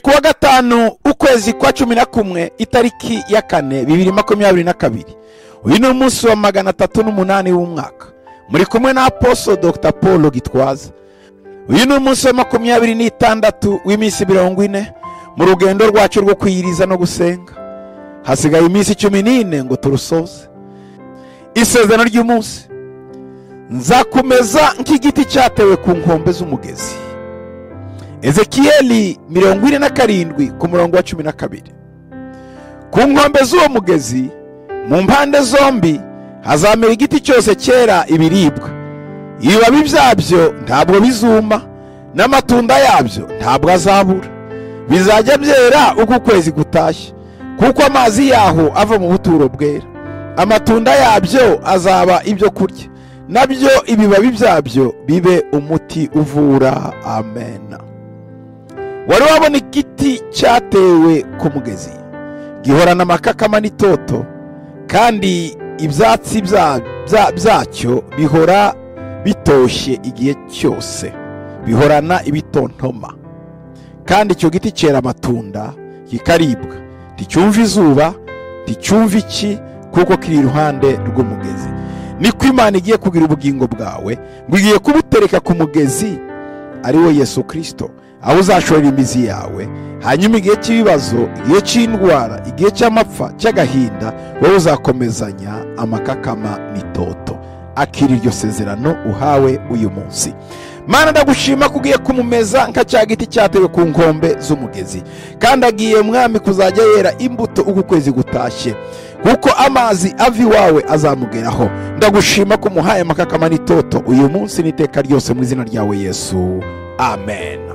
kuwa gatanu ukwezi kwa cumi na kumwe itariki ya kane bibiri makumyabiri na kabiri uyu ni umunsi wa magana atatu n'umunani w'umwaka muri kumwe na aposo dr paul gitwaza uyu ni umunsi wa makumyabiri n'itandatu w'iminsi mirongo ine mu rugendo rwacu rwo kwiyiriza no gusenga hasigaye iminsi cumi n'ine ngo turusoze isezerano ry'umunsi nzakomeza nk'igiti cyatewe ku nkombe z'umugezi ezekiyeli mirongo ine na karindwi ku murongo wa cumi na kabiri ku nkombe z'uwo mugezi mu mpande zombi hazamera igiti cyose cyera ibiribwa ibibabi byabyo ntabwo bizuma n'amatunda yabyo ntabwo azabura bizajya byera uko ukwezi gutashye kuko amazi yaho ava mu buturo bwera amatunda yabyo azaba ibyo kurya nabyo ibibabi byabyo bibe umuti uvura amen wari wabona igiti cyatewe ku mugezi gihorana amakakama n'itoto kandi ibyatsi byacyo bihora bitoshye igihe cyose bihorana ibitontoma kandi icyo giti cyera amatunda kikaribwa nticyumva izuba nticyumva iki kuko kiri iruhande rw'umugezi niko imana igiye kugira ubugingo bwawe ngo igiye kubutereka ku mugezi ari wo yesu kirisito aho uzashorera imizi yawe hanyuma igihe cy'ibibazo igihe cy'indwara igihe cy'amapfa cy'agahinda wowe uzakomezanya amakakama n'itoto akira iryo sezerano uhawe uyu munsi mana ndagushima ko ugiye kumumeza nka cya giti cyatewe ku nkombe z'umugezi kandi agiye mwami kuzajya yera imbuto uko ukwezi gutashye kuko amazi ava iwawe azamugeraho ndagushima ko umuhaye amakakama n'itoto uyu munsi n'iteka ryose mu izina ryawe yesu amen